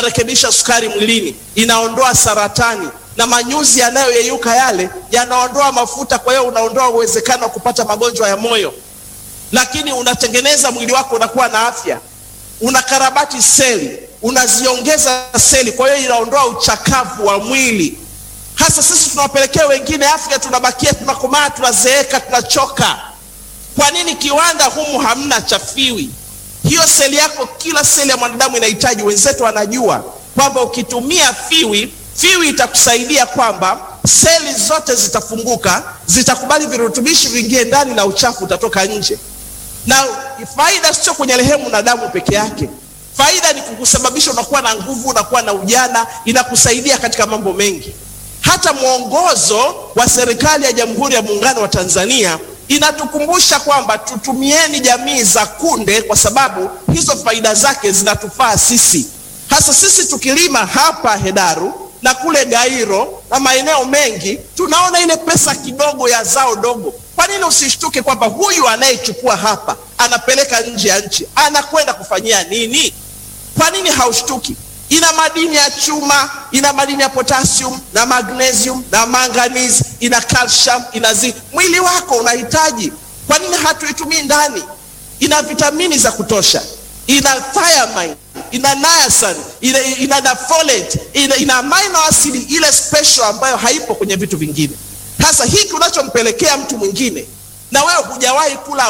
inarekebisha sukari mwilini, inaondoa saratani na manyuzi yanayoyeyuka yale yanaondoa mafuta, kwa hiyo unaondoa uwezekano wa kupata magonjwa ya moyo, lakini unatengeneza mwili wako unakuwa na afya, unakarabati seli, unaziongeza seli, kwa hiyo inaondoa uchakavu wa mwili. Hasa sisi tunawapelekea wengine afya, tunabakia tunakomaa, tunazeeka, tunachoka. Kwa nini kiwanda humu hamna chafiwi? Hiyo seli yako, kila seli ya mwanadamu inahitaji. Wenzetu wanajua kwamba ukitumia fiwi, fiwi itakusaidia kwamba seli zote zitafunguka, zitakubali virutubishi vingie ndani na uchafu utatoka nje. Na faida sio kwenye rehemu na damu peke yake, faida ni kukusababisha unakuwa na nguvu, unakuwa na ujana, inakusaidia katika mambo mengi. Hata mwongozo wa serikali ya Jamhuri ya Muungano wa Tanzania inatukumbusha kwamba tutumieni jamii za kunde kwa sababu hizo faida zake zinatufaa sisi, hasa sisi tukilima hapa Hedaru na kule Gairo na maeneo mengi, tunaona ile pesa kidogo ya zao dogo. Kwa nini usishtuke kwamba huyu anayechukua hapa anapeleka nje ya nchi anakwenda kufanyia nini? Kwa nini haushtuki? Ina madini ya chuma, ina madini ya potassium na magnesium na manganese, ina calcium, ina zinc. Mwili wako unahitaji. Kwa nini hatuitumii ndani? Ina vitamini za kutosha, ina thiamine, ina niacin, ina, ina na folate, ina, ina amino acid ile special ambayo haipo kwenye vitu vingine. Sasa hiki unachompelekea mtu mwingine na wewe hujawahi kula